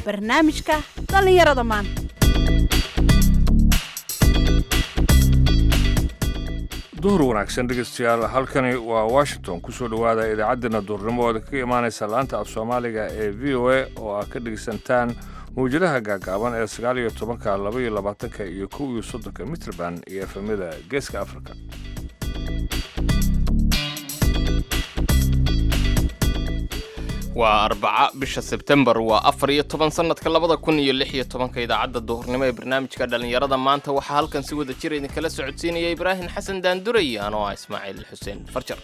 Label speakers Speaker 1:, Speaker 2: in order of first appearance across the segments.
Speaker 1: barnaamijka dhallinyarada maanta
Speaker 2: duhur wanaagsan dhegeystayaal halkani waa washington kusoo dhowaada idaacaddeenna duurnimo ooda kaga imaanaysa laanta af soomaaliga ee v o a oo aad ka dhegeysantaan mawjadaha gaagaaban ee sagaal iyo tobanka laba iyo labaatanka iyo kow iyo soddonka mitrband iyo efemyada geeska afrika
Speaker 3: waa arbaca bisha sebtembar waa afar iyo toban sannadka labada kun iyo lix iyo tobanka idaacadda duhurnimo ee barnaamijka dhallinyarada maanta waxaa halkan si wada jira idinkala socodsiinaya ibraahim xasan daanduray anoo ah ismaaciil xuseen farjar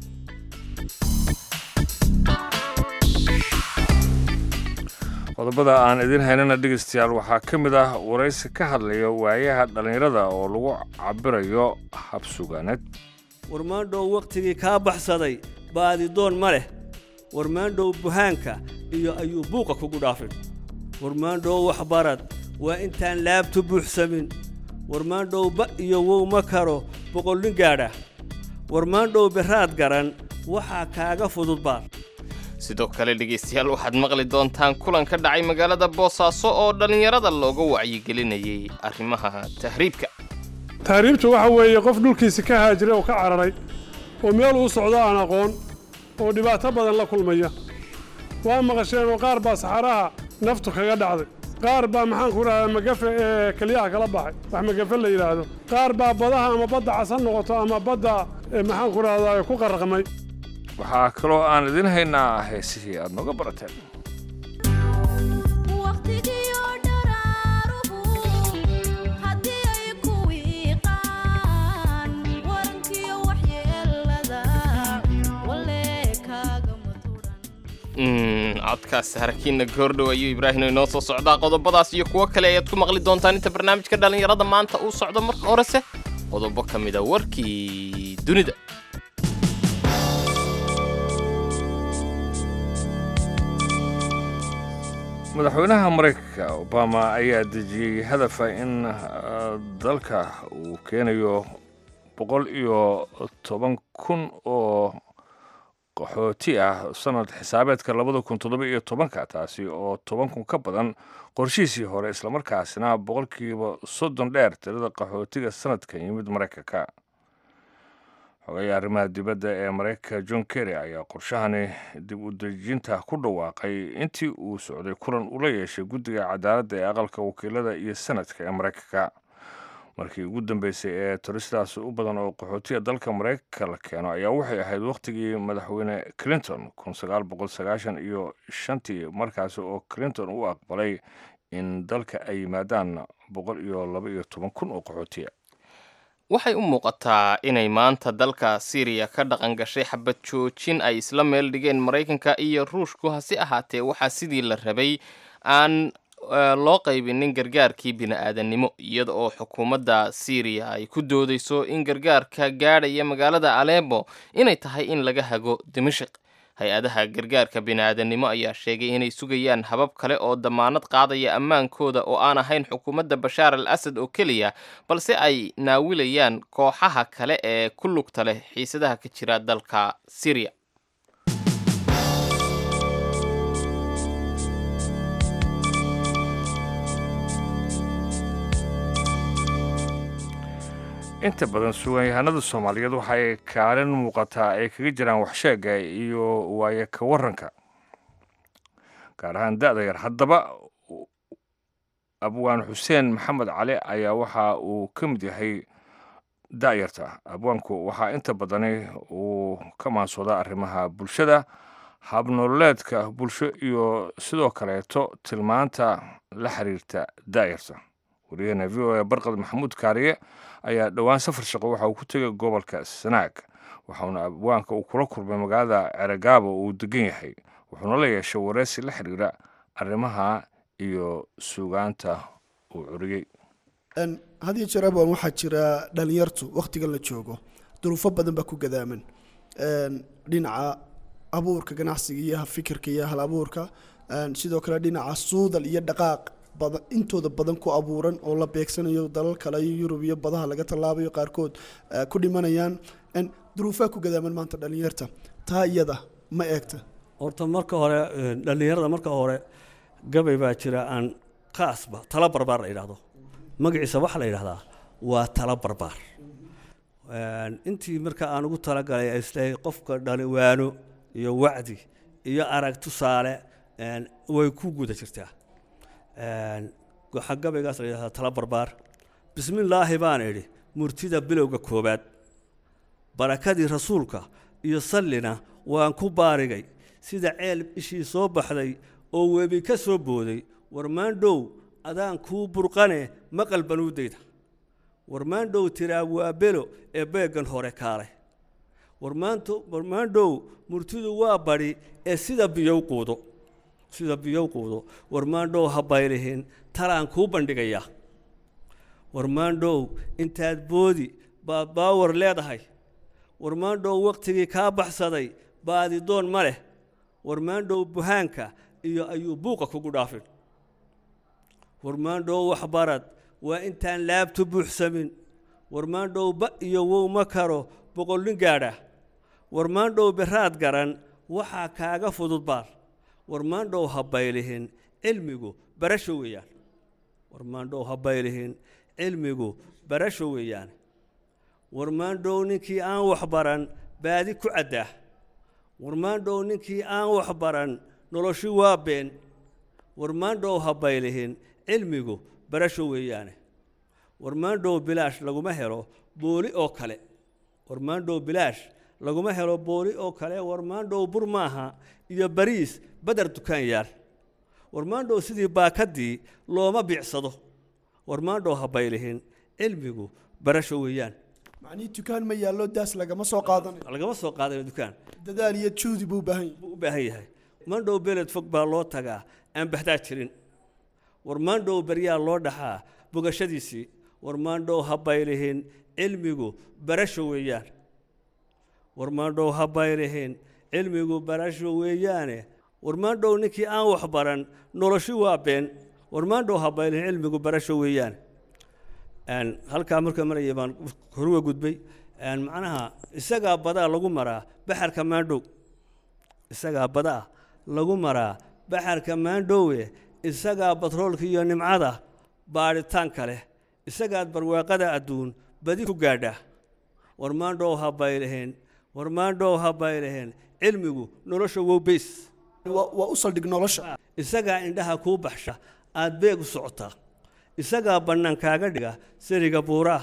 Speaker 2: qodobada aan idiin haynana dhegeystayaal waxaa ka mid ah waraysi ka hadlaya waayaha dhallinyarada oo lagu cabirayo habsugaaneed
Speaker 4: warmaandhow wakhtigii kaa baxsaday baadidoon ma leh warmaandhow buhaanka iyo ayuu buuqa kugu dhaafin warmaandhow waxbarad waa intaan laabtu buuxsamin warmaandhow ba iyo wow ma karo boqolnin gaadha warmaandhow beraad garan waxaa kaaga fudud baar
Speaker 3: sidoo kale dhegaystayaal waxaad maqli doontaan kulan ka dhacay magaalada boosaaso oo dhallinyarada looga wacyigelinayay arrimaha tahriibka
Speaker 5: tahriibtu waxa weeye qof dhulkiisi ka haajiray oo ka cararay oo meel uu socdo aan aqoon oo dhibaato badan la kulmaya waa maqasheen oo qaar baa saxaraha naftu kaga dhacday qaar baa maxaanku idhahdaa magafe ee keliyaha kala baxay wax magafe la yidhaahdo qaar baa badaha ama badda cas ha noqoto ama badda maxaanku idhahdaa ku qarraqmay
Speaker 2: waxaa kaloo aan idiin haynaa heesihii aad nooga barateen
Speaker 3: codkaas harakiinna goordhow ayuu ibraahim inoo soo socdaa qodobadaas iyo kuwo kale ayaad ku maqli doontaan inta barnaamijka dhallinyarada maanta uu socdo marka horese qodobo ka mida warkii dunida
Speaker 2: madaxweynaha maraykanka obama ayaa dejiyey hadafa in dalka uu keenayo boqol iyo toban kun oo qaxooti ah sanad xisaabeedka labada kun toddoba iyo tobanka taasi oo toban kun ka badan qorshihiisii hore islamarkaasina boqolkiiba soddon dheer tirada qaxootiga sanadkan yimid maraykanka xogeya arrimaha dibadda ee maraykanka john kerry ayaa qorshahani dib u dejinta ku dhawaaqay intii uu socday kulan ula yeeshay guddiga cadaaladda ee aqalka wakiilada iyo sanadka ee maraykanka markii ugu dambeysay ee turistaas u badan oo qaxootiga dalka maraykanka la keeno ayaa waxay ahayd wakhtigii madaxweyne clinton kun sagaal boqol sagaashan iyo shantii markaasi oo clinton u aqbalay in dalka ay yimaadaan boqol iyo laba iyo toban kun oo qaxootiya
Speaker 3: waxay u muuqataa inay maanta dalka siiriya ka dhaqan gashay xabad joojin ay isla meel dhigeen maraykanka iyo ruushku hase ahaatee waxaa sidii la rabay aan loo qaybinin gargaarkii bini-aadannimo iyada oo xukuumadda siiriya ay ku doodayso in gargaarka gaadhaya magaalada aleebo inay tahay in laga hago dimashik hay-adaha gargaarka bini-aadannimo ayaa sheegay inay sugayaan habab kale oo damaanad qaadaya ammaankooda oo aan ahayn xukuumadda bashaar al asad oo keliya balse ay naawilayaan kooxaha kale ee ku lugta leh xiisadaha ka jira dalka siiriya
Speaker 2: inta badan suganyahanada soomaaliyeed waxay kaalin muuqataa ay kaga jiraan waxsheega iyo waaye ka waranka gaar ahaan da-da yar haddaba abwaan xuseen maxamed cali ayaa waxa uu ka mid yahay da-yarta abwaanku waxaa inta badani uu ka maansoodaa arrimaha bulshada habnololeedka bulsho iyo sidoo kaleeto tilmaanta la xiriirta da-yarta wariyahena v o a barqad maxamuud kaariye ayaa dhowaan safar shaqo waxa uu ku tegay gobolka sanaag waxauna abwaanka uu kula kulmay magaalada ceragaabo uu degan yahay wuxuuna la yeeshay wareysi la xiriira arrimaha iyo sugaanta uu curiyey
Speaker 6: had iyo jeer abwan waxaa jira dhalinyartu wakhtigan la joogo duruufo badan baa ku gadaaman dhinaca abuurka ganacsiga iyo fikirka iyo hal abuurka sidoo kale dhinaca suudal iyo dhaqaaq badan intooda badan ku abuuran oo la beegsanayo dalal kale iyo yurub iyo badaha laga tallaabayo qaarkood eh, ku dhimanayaan En duruufaha ku gadaaman maanta dhalinyarta taa iyada ma eegta
Speaker 4: horta marka hore eh, dhallinyarada marka hore gabay baa jira aan qaasba tala barbaar la yidhaahdo magaciisa waxaa la yidhahdaa waa tala barbaar Een, intii marka aan ugu talagalay ay islehay qofka dhali waano iyo wacdi iyo arag tusaale een, way ku guda jirtaa Een, waxaa gabaygaas la yidhahdaa tala barbaar bismillaahi baan idhi murtida bilowga koowaad barakadii rasuulka iyo sallina waan ku baarigay sida ceel ishii soo baxday oo webi ka soo booday warmaandhow adaan kuu burqane maqal banuudayda warmaandhow tiraa waa belo ee beeggan hore kaale warmaanto warmaandhow murtidu waa badhi ee sida biyow quudo sida biyow quudo warmaandhow ha baylihin talaan kuu bandhigayaa warmaandhow intaad boodi baad baawar leedahay warmaandhow wakhtigii kaa baxsaday baadidoon ma leh warmaandhow buhaanka iyo ayuu buuqa kugu dhaafin warmaandhow waxbarad waa intaan laabtu buuxsamin warmaandhow ba iyo wow ma karo boqolnin gaadha warmaandhow beraad garan waxaa kaaga fudud baar warmaandhow ha baylihin cilmigu barasho weeyaan warmaandhow ha baylihin cilmigu barasho weeyaan warmaandhow ninkii aan waxbaran baadi ku caddaa warmaandhow ninkii aan waxbaran noloshu waa been warmaandhow ha baylihin cilmigu barasho weeyaane warmaandhow bilaash laguma helo booli oo kale warmaandhow bilaash laguma helo booli oo kale warmaandhow bur maaha iyo bariis badar dukaan yaal warmaandhow sidii baakadii looma biicsado warmaandhow ha baylihin cilmigu barasho weeyaan
Speaker 6: macnihii dukaan ma yaallo daas lagama soo qaadanayo
Speaker 4: lagama soo qaadanayo dukaan
Speaker 6: dadaal iyo juhdi buu u baahan yahay
Speaker 4: buu u baahan yahay mandhow beled fog baa loo tagaa aan baxdaa jirin warmaandhow baryaa loo dhaxaa bogashadiisii warmaandhow ha baylihin cilmigu barasho weeyaan warmaandhow ha baylihin cilmigu barasho weeyaane warmaandhow ninkii aan wax baran noloshu waa been warmaandhow ha baylihin cilmigu barasho weeyaan Een, halkaa marka maraya baan horuga gudbay Een, macnaha isagaa badaa lagu maraa baxarka maandhow isagaa badaa lagu maraa baxarka maandhowe isagaa batroolka iyo nimcada baadhitaanka leh isagaad barwaaqada adduun badi ku gaadhaa warmaandhow ha baylihin warmaandhow ha baylihin cilmigu nolosha wow beys
Speaker 6: waa waa u saldhig nolosha
Speaker 4: isagaa indhaha kuu baxsha aad beeg u socotaa isagaa bannaan kaaga dhiga sariga buuraa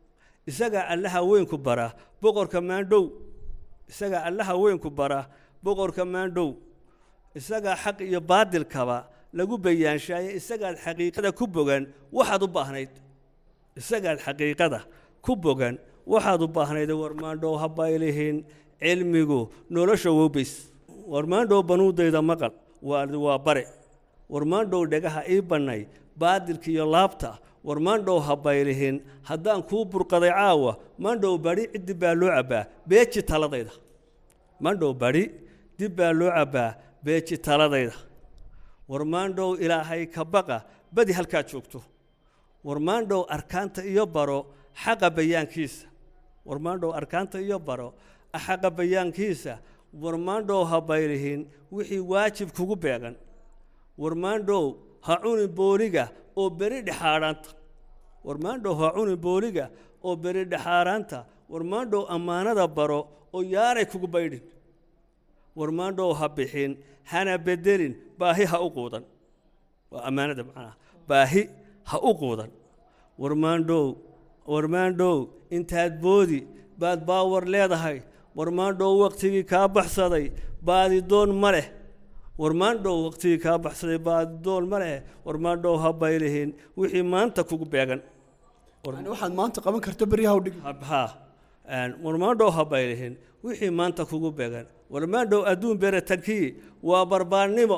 Speaker 4: isagaa allaha weynku bara boqorka maandhow isagaa allaha weynku bara boqorka maandhow isagaa xaq iyo baadilkaba lagu bayaanshaayey isagaad xaqiiqada ku bogan waxaad u baahnayd isagaad xaqiiqada ku bogan waxaad u baahnayd warmaandhow ha baylihin cilmigu nolosha wowbays warmaandhow banuudayda maqal waa waa bare warmaandhow dhagaha ii bannay baadilka iyo laabta warmaandhow ha baylihin haddaan kuu burqaday caawa maandhow badhi ciddi baa loo cabbaa beeji taladayda maandhow badhi dib baa loo cabbaa beeji taladayda warmaandhow ilaahay ka baqa badi halkaad joogto warmaandhow arkaanta iyo baro xaqa bayaankiisa warmaandhow arkaanta iyo baro xaqa bayaankiisa warmaandhow ha baylihin wixii waajib kugu beegan warmaandhow ha cuni booliga oo beri dhexaadhaanta warmaandhow ha cuni booliga oo beri dhexaadhaanta warmaandhow ammaanada baro oo yaanay kugu baydhin warmaandhow ha bixin hana bedelin baahi ha u quudan waa ammaanada macnaha baahi ha u quudan warmaandhow warmaandhow intaad boodi baad baawar leedahay warmaandhow wakhtigii kaa baxsaday baadidoon ma leh warmaandhow wakhtigii kaa baxsaday baadidoon ma leh warmaandhow ha baylihin wixii maanta kugu beegan
Speaker 6: yani waxaad maanta qaban karto beryaha u dhig
Speaker 4: ha warmaandhow ha baylihin wixii maanta kugu beegan warmaandhow adduun beretankii waa barbaarnimo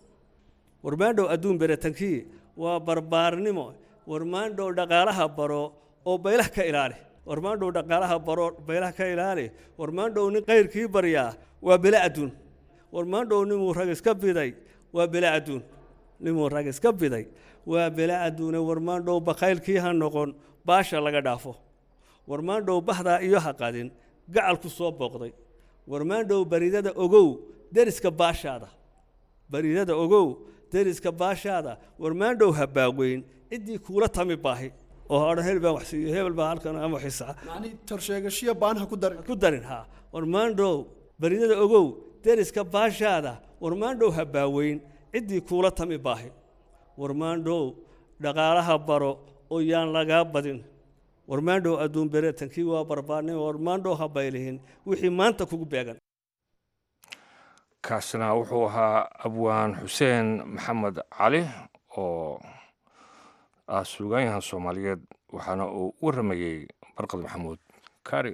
Speaker 4: warmaandhow adduun beretankii waa barbaarnimo warmaandhow dhaqaalaha baro oo baylah ka ilaali warmaandhow dhaqaalaha baro baylah ka ilaali warmaandhow nin kayrkii baryaa waa bela adduun warmaandhow nimuu rag iska biday waa bela adduun nimuu rag iska biday waa bela adduune warmaandhow bakaylkii ha noqon baasha laga dhaafo warmaandhow bahdaa iyo ha qadin gacalku soo booqday warmaandhow baridada ogow deriska baashaada baridada ogow deriska baashaada warmaandhow habaaweyn ciddii kuula tami baahi oo odhan hebel baan wax siiyo hebel baa halkan ama xisaa
Speaker 6: macnii torsheegashiyo baanaha ku darin
Speaker 4: ku darin haa warmaandhow baridada ogow deriska baashaada warmaandhow habaaweyn ciddii kuula tami baahi warmaandhow dhaqaalaha baro oo yaan lagaa badin warmaandhow adduun bereetankii waa barbaarnay warmaandhow ha baylihin wixii maanta kugu beegan
Speaker 2: kaasina wuxuu ahaa abwaan xuseen maxamed cali oo ah suugaanyahan soomaaliyeed waxaana uu u waramayey barqad maxamuud kaari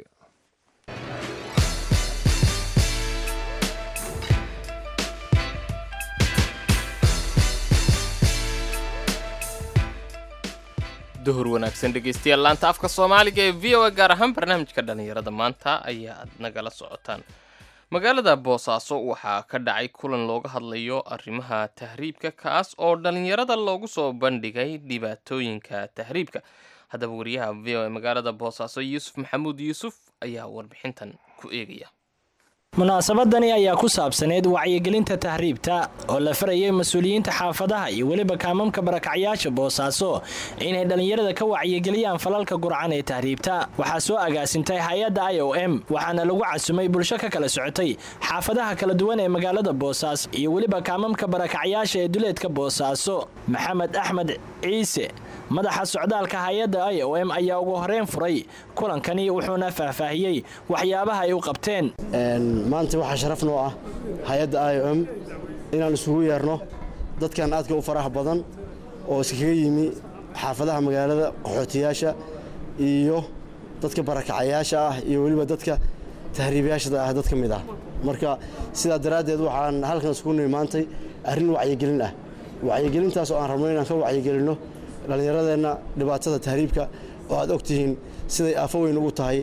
Speaker 3: duhur wanaagsan dhegaystayaal laanta afka soomaaliga ee v o a gaar ahaan barnaamijka dhallinyarada maanta ayaa aad nagala socotaan magaalada boosaaso waxaa ka dhacay kulan looga hadlayo arrimaha tahriibka kaas oo dhallinyarada loogu soo bandhigay dhibaatooyinka tahriibka haddaba wariyaha v o a magaalada boosaaso yuusuf maxamuud yuusuf ayaa warbixintan ku eegaya
Speaker 7: munaasabadani ayaa ku saabsaneyd wacyigelinta tahriibta oo la farayay mas-uuliyiinta xaafadaha iyo weliba kaamamka barakacyaasha boosaaso inay dhallinyarada ka wacyigeliyaan falalka gurcan ee tahriibta waxaa soo agaasintay hay-adda i o m waxaana lagu casumay bulsho ka kala socotay xaafadaha kala duwan ee magaalada boosaaso iyo weliba kaamamka barakacyaasha ee duleedka boosaaso maxamed axmed ciise madaxa socdaalka hay-adda i o m ayaa ugu horeyn furay kulankani wuxuuna faahfaahiyey waxyaabaha ay u qabteen
Speaker 8: maanta waxaa sharaf noo ah hay-adda i o m inaan isugu yeerno dadkan aadka u faraha badan oo iskaga yimi xaafadaha magaalada qaxootiyaasha iyo dadka barakacayaasha ah iyo weliba dadka tahriibayaashada ah dad ka mid ah marka sidaa daraaddeed waxaan halkan isugu nimi maantay arrin wacyigelin ah wacyigelintaas oo aan rabno inaan ka wacyigelinno dhallinyaradeenna dhibaatada tahriibka oo aad og tihiin siday aafo weyn ugu tahay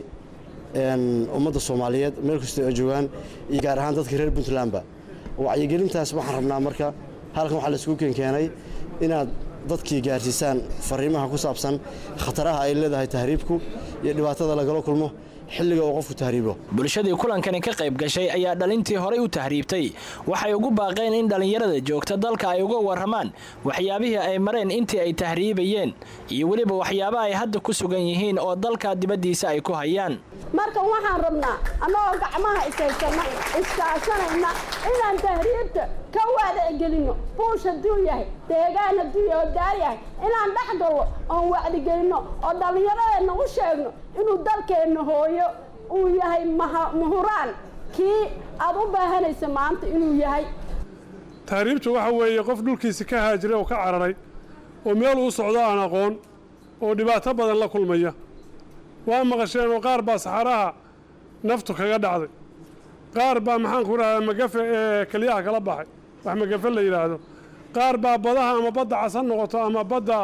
Speaker 8: ummadda soomaaliyeed meel kastoo ay joogaan iyo gaar ahaan dadka reer puntlandba wacyigelintaas waxaan rabnaa marka halkan waxaa laisugu keenkeenay inaad dadkii gaarsiisaan fariimaha ku saabsan khataraha ay leedahay tahriibku iyo dhibaatada lagala kulmo xilliga uu qofku tahriibo
Speaker 7: bulshadii kulankani ka qayb gashay ayaa dhalintii horay u tahriibtay waxay ugu baaqeen in dhallinyarada joogta dalka ay uga warramaan waxyaabihii ay mareen intii ay tahriibayeen iyo weliba waxyaaba ay hadda ku sugan yihiin oo dalka dibaddiisa ay ku hayaan
Speaker 9: marka waxaan rabnaa annagoo gacmaha ishaysana iskaashanayna inaan tahriibta ka waadagelinno buush hadduu yahay deegaan hadduu yahay oo daar yahay inaan dhex gallo oon wacdigelinno oo dhallinyaradeenna u sheegno inuu dalkeenna hooyo uu yahay muhuraan kii aad u baahanaysa maanta inuu yahay
Speaker 5: tahriibtu waxa weeye qof dhulkiisa ka haajiray oo ka cararay oo meel uu socdo aan aqoon oo dhibaato badan la kulmaya waa maqasheen oo qaar baa saxaraha naftu kaga dhacday qaar baa maxaan ku idhahdaa magafe ee keliyaha kala baxay wax magafe la yidhaahdo qaar baa badaha ama badda cas ha noqoto ama badda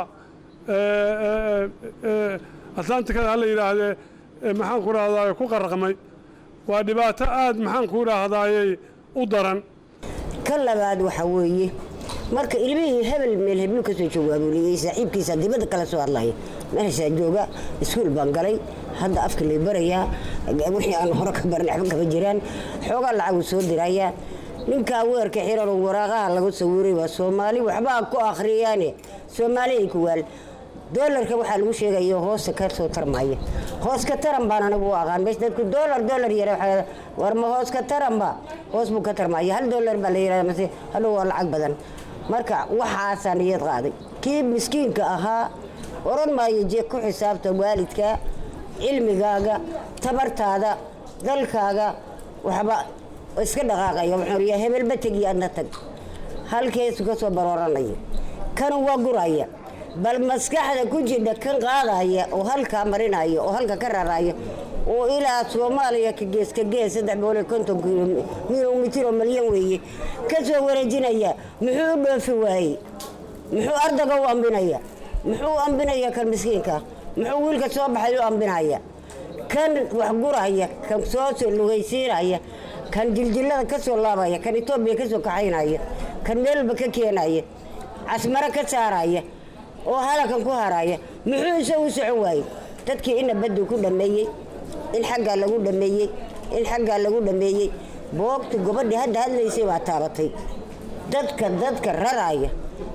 Speaker 5: atlantikada ha la yidhaahdee maxaan ku idhahdaa ku qaraqmay waa dhibaato aad maxaan ku idhaahdayey u daran
Speaker 10: ka labaad waxaa weeye marka ilmihii hebel meel heblu ka soo jawaabuuliyey saaxiibkiisa dibadda kala soo hadlaya meeshaa jooga iskuul baan galay hadda afka lay barayaa wixii aan hore ka baran waxba kama jiraan xoogaa lacaguu soo dirayaa ninkaa weerka xiran oo waraaqaha lagu sawiray waa soomaali waxbaa ku akhriyaane soomaali ay ku waal doolarka waxaa lagu sheegaya hoosta ka soo tarmaya hoos ka taran baan anagu u aqaan meesha dadku doolar doolar yara waxaa war ma hoos ka taranba hoos buu ka tarmaya hal doolar baa la yidhahda mase hadhow waa lacag badan marka waxaasaa niyad qaaday kii miskiinka ahaa oran maayo jeeg ku xisaabta waalidka cilmigaaga tabartaada dalkaaga waxba iska dhaqaaqaya wuxuu yaa hebelba tegiyo adna tag halkeesu ka soo barooranaya kan waa guraya bal maskaxda ku jidha kan qaadaya oo halkaa marinaya oo halka ka raraya oo ilaa soomaaliya ka gees ka gees saddex boqol iyo konton kilomitir oo malyan weeye ka soo wareejinaya muxuu u dhoofi waayey muxuu ardaga u ambinaya muxuu u ambinaya kan miskiinka muxuu wiilka soo baxay u ambinaya kan wax guraya kan soo lugaysiinaya kan jiljilada ka soo laabaya kan etoobiya ka soo kaxaynaya kan meelba ka keenaya casmaro ka saaraya oo halakan ku haraya muxuu isagu u socon waayey dadkii ina baddu ku dhammeeyey in xaggaa lagu dhammeeyey in xaggaa lagu dhammeeyey boogta gobadhii hadda hadlaysay baa taabatay dadka dadka raraaya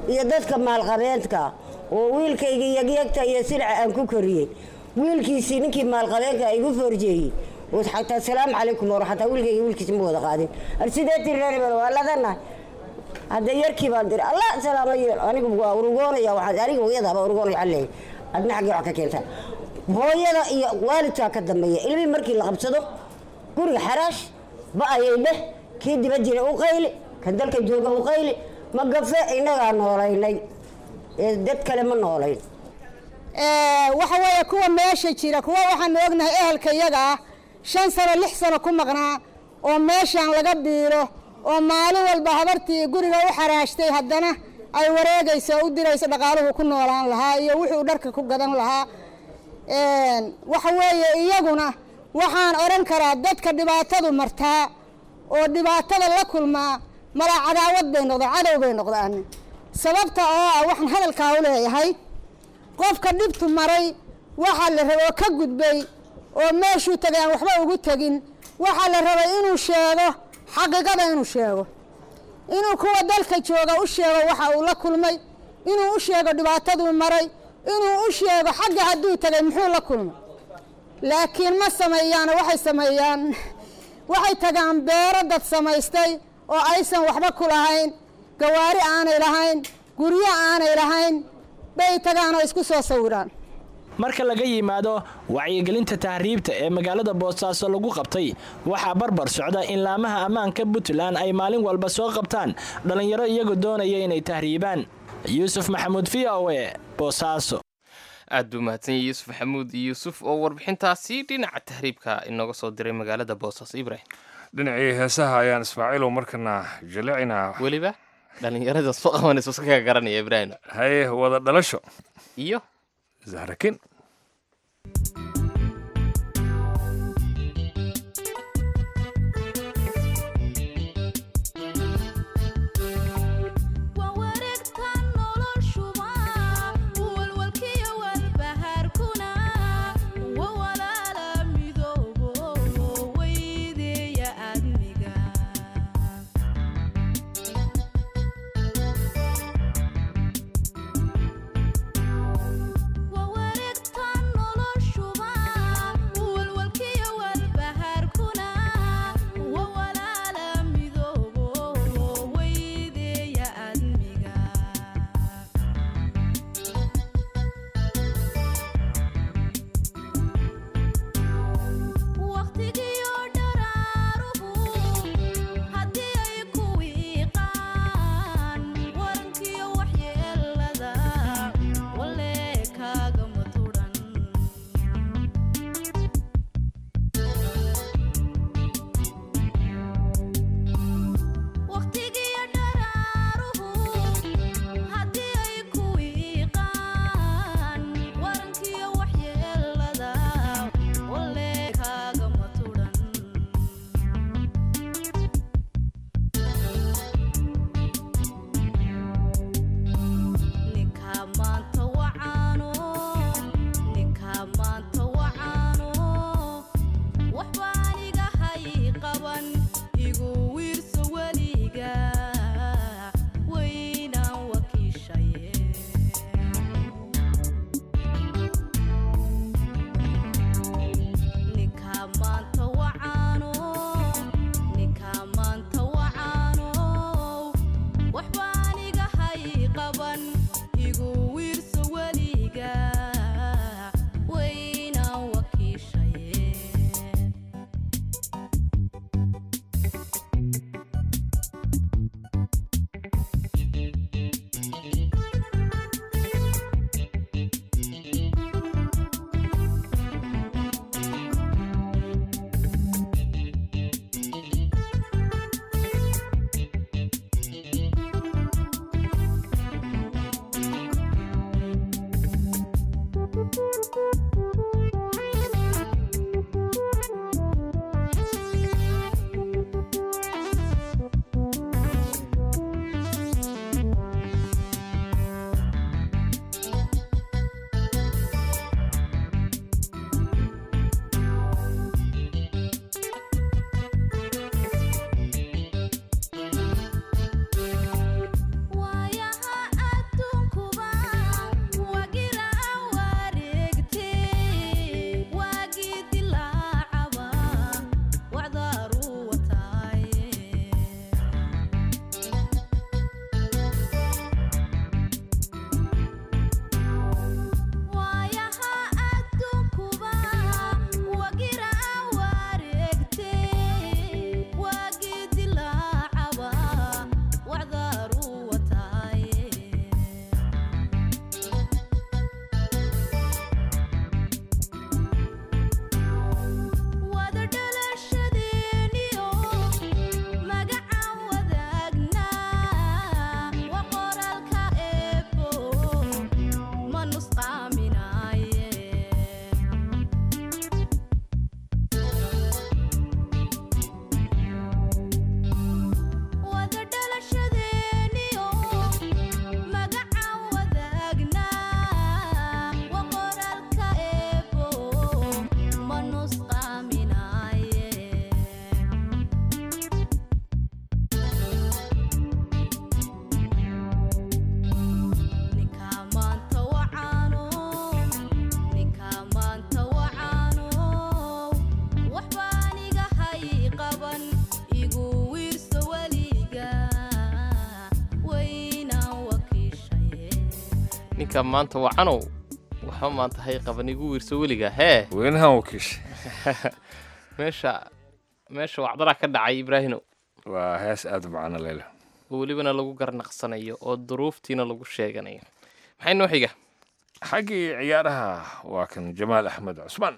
Speaker 10: iyo dadka maalqabeenka oo wiilkayga yagyagta iyo silca aan ku koriyey wiilkiisii ninkii maalqabeenka igu forjeeyey xataa salaamu calaykum war xataa wiilkayga wiilkiisi ma wada qaadin arsideetii reer hebel waa ladanahay hadda yarkii baan diri allah salaama yeel anigu waa urugoonaya waxaan aniga hooyadaaba urugoonaya waxaan leeyahay adna xaggee wax ka keentaa hooyada iyo waalidkaa ka dambeeya ilmihii markii la qabsado guriga xaraash ba-ayay dheh kii diba jira u qayli kan dalka jooga u qayli ma gafe innagaa noolaynay ee dad kale ma noolayn
Speaker 11: waxa weeye kuwa meesha jira kuwa waxaanu ognahay ehelka iyaga ah shan sano lix sano ku maqnaa oo meeshaan laga biiro oo maalin walba habartii guriga u xaraashtay haddana ay wareegayso oo u dirayso dhaqaaluhu ku noolaan lahaa iyo wuxuu dharka ku gadan lahaa waxa weeye iyaguna waxaan odhan karaa dadka dhibaatadu martaa oo dhibaatada la kulmaa malaa cadaawad bay noqdaan cadow bay noqdaan sababta oo ah waxaan hadalkaa u leeyahay qofka dhibtu maray waxaa la rabay oo ka gudbay oo meeshuu tagay aan waxba ugu tegin waxaa la rabay inuu sheego xaqiiqada inuu sheego inuu kuwa dalka jooga u sheego waxa uu la kulmay inuu u sheego dhibaataduu maray inuu u sheego xagga hadduu tagay muxuu la kulmay laakiin ma sameeyaan waxay sameeyaan waxay tagaan beero dad samaystay oo aysan waxba ku lahayn gawaari aanay lahayn guryo aanay lahayn bay tagaan oo isku soo sawiraan
Speaker 7: marka laga yimaado wacyigelinta tahriibta ee magaalada boosaaso lagu qabtay waxaa barbar socda in laamaha ammaanka puntland ay maalin walba soo qabtaan dhallinyaro iyagoo doonaya inay tahriibaan yuusuf maxamuud v o e boosaaso
Speaker 3: aad buu mahadsan yahay yuusuf maxamuud yuusuf oo warbixintaasi dhinaca tahriibka inooga soo diray magaalada boosaaso ibrahim
Speaker 2: dhinacii heesaha ayaan ismaaciilow markana jaleecinaa
Speaker 3: weliba dhallinyarada soo qabanayso iska ka garanaya ibrahim
Speaker 2: haye wada dhalasho
Speaker 3: iyo
Speaker 2: zahrakin
Speaker 12: Wawaregta
Speaker 3: dadka maanta wacanow waxba maanta hay qaban igu wiirso weliga hee
Speaker 2: weynahan wakiish
Speaker 3: meesha meesha wacdaraa ka dhacay ibraahinow
Speaker 2: waa hees aada u macano leyle
Speaker 3: oo welibana lagu garnaqsanayo oo duruuftiina lagu sheeganayo maxay noo xiga
Speaker 2: xaggii ciyaaraha waa kan jamaal axmed cusmaan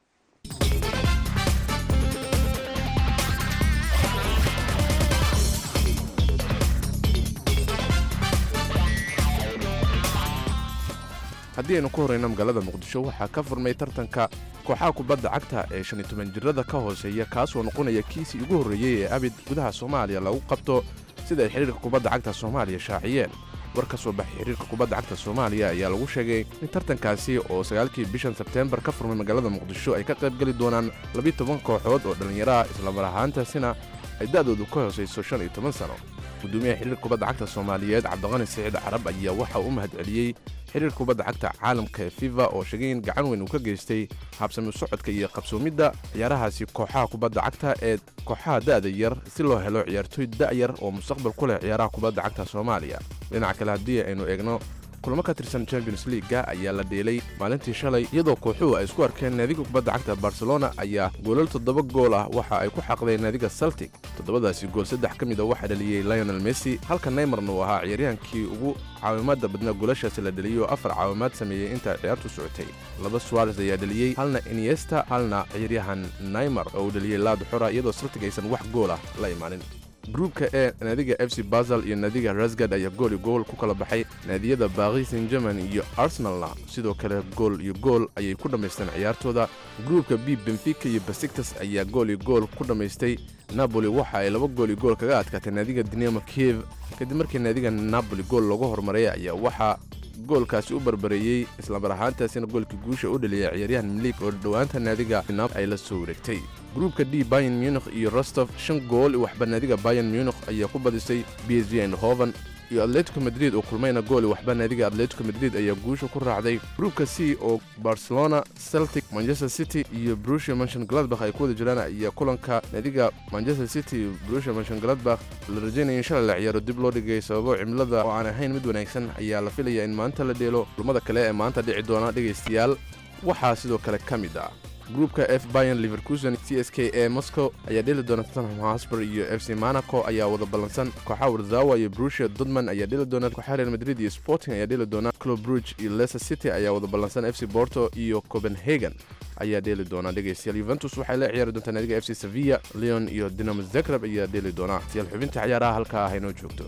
Speaker 12: haddii aynu ku horrayno magaalada muqdisho waxaa ka furmay tartanka kooxaha kubadda cagta ee shan iyo toban jirada ka hooseeya kaasoo noqonaya kiisii ugu horreeyey ee abid gudaha soomaaliya lagu qabto sida ay xidhiirka kubadda cagta soomaaliya shaaciyeen war ka soo baxay xidhiirka kubadda cagta soomaaliya ayaa lagu sheegay in tartankaasi oo sagaalkii bishan sebteembar ka furmay magaalada muqdisho ay ka qayb geli doonaan labiyo toban kooxood oo dhallinyaro ah islamar ahaantaasina ay da'doodu ka hoosayso shan iyo toban sano gudoomiyaha xidhiirka kubadda cagta soomaaliyeed cabdiqani siciid carab ayaa waxa uu mahad celiyey xiriirka kubadda cagta caalamka ee fifa oo sheegay in gacan weyn uu ka geystay habsami socodka iyo qabsoomidda ciyaarahaasi kooxaha kubadda cagta ee kooxaha da'da yar si loo helo ciyaartooy da'yar oo mustaqbal ku leh ciyaaraha kubadda cagta soomaaliya dhinaca kale haddii aynu eegno kulamo ka tirsan champions leaga ayaa la dheelay maalintii shalay iyadoo kooxuhu ay isku arkeen naadiga kubadda cagta barcelona ayaa goolal toddoba gool ah waxa ay ku xaqdeen naadiga celtic toddobadaasi gool saddex ka mid a waxaa dhaliyey lionel messi halka neymarna uu ahaa ciyaaryahankii ugu caawimaadda badnaa goolashaasi la dheliyey oo afar caawimaad sameeyey inta ciyaartu socotay laba suares ayaa dheliyey halna iniesta halna ciyaaryahan neymar oo uu dheliyey laad xora iyadoo celtic aysan wax gool ah la imaanin gruubka ee naadiga f c basel iyo naadiga rasgad ayaa gool iyo gool ku kala baxay naadiyada baaqi san german iyo arsenalna sidoo kale gool iyo gool ayay ku dhammaysteen ciyaartooda gruubka b benfica iyo basiktas ayaa gool iyo gool ku dhammaystay napoli waxa ay laba gool iyo gool kaga adkaatay naadiga dinamo kiev kadib markii naadiga napoli gool loogu horumaray ayaa waxaa goolkaasi u barbareeyey islamar ahaantaasina goolkii guusha u dhaliyay ciyaaryahan milig oo dhowaanta naadiga ay la soo wareegtay gruubka d bayan munikh iyo rostof shan gool waxba naadiga bayan munikh ayaa ku badisay b s g andhoven iyo atletico madrid oo kulmayna gooli waxba naadiga atletico madrid ayaa guusha ku raacday gruubka c oo barcelona celtic manchester city iyo brusia manshon gladbach ay ku wada jiraan ayaa kulanka naadiga manchester city iyo brusia manshon gladbach la rajaynaya in shalay la ciyaaro dib loo dhigay sababo cimilada oo aan ahayn mid wanaagsan ayaa la filaya in maanta la dheelo kulmada kale ee maanta dhici doona dhegaystayaal waxaa sidoo kale ka mid ah gruupka f bayan liverkusen c s k e moscow ayaa dheli doona tottenham hosper iyo f c monaco ayaa wada ballansan kooxaha warzawa iyo brusia dodman ayaa dheli doona kooxaha real madrid iyo sporting ayaa dheli doona club bruge iyo leicester city ayaa wada ballansan f c porto iyo copenhagen ayaa dheeli doona dhegaystayaal yuventus waxay la ciyaari doontaa naadiga f c sevilla leon iyo dinamo zagreb ayaa dheeli doona siyaal xubinta ciyaaraha halkaa ah inoo joogto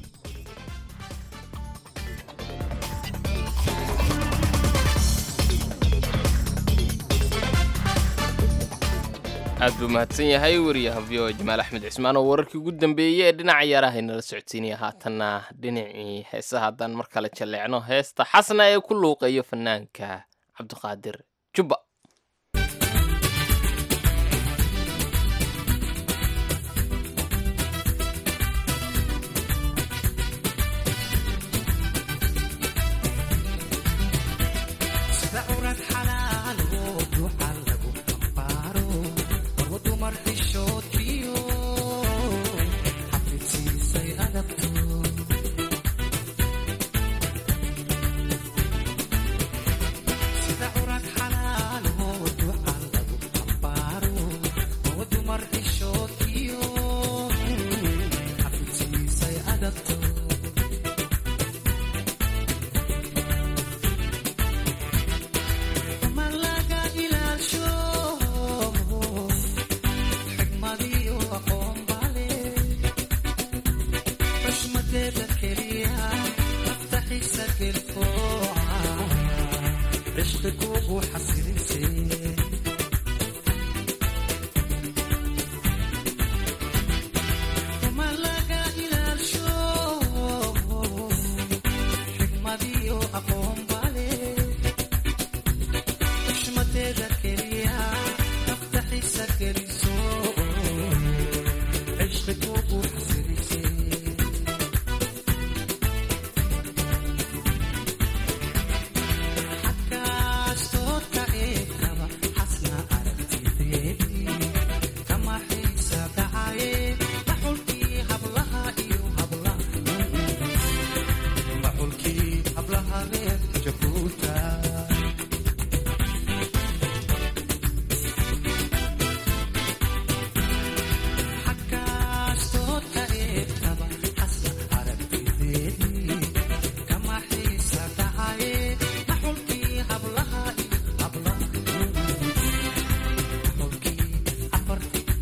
Speaker 3: aad buu mahadsan yahay wariyaha v o jamaal axmed cismaan oo wararkii ugu dambeeyey ee dhinaca ciyaaraha inala socodsiinaya haatanna dhinacii heesaha haddaan mar kale jalleecno heesta xasna ee ku luuqeeyo fanaanka cabdiqaadir jubba
Speaker 13: sida curad xalaal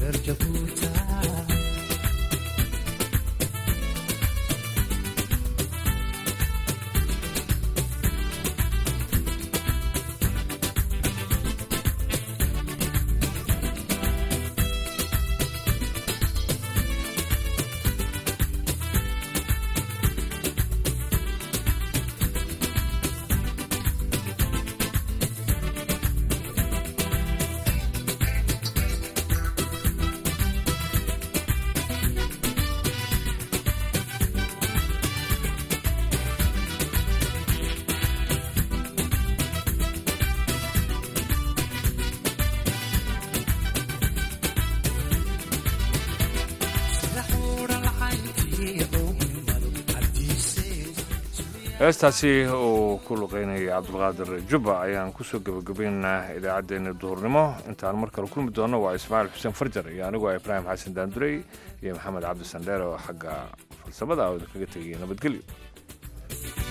Speaker 2: heestaasi uu ku luqeynayay cabdulqaadir jubba ayaan kusoo gebagabaynaynaa idaacaddeenna duhurnimo intaan mar kale kulmi doonno waa ismaaciil xuseen farjar iyo anigu ah ibraahim xasan daandurey iyo maxamed cabdi sandheer oo xagga farsamada oo kaga tegaya nabadgelyo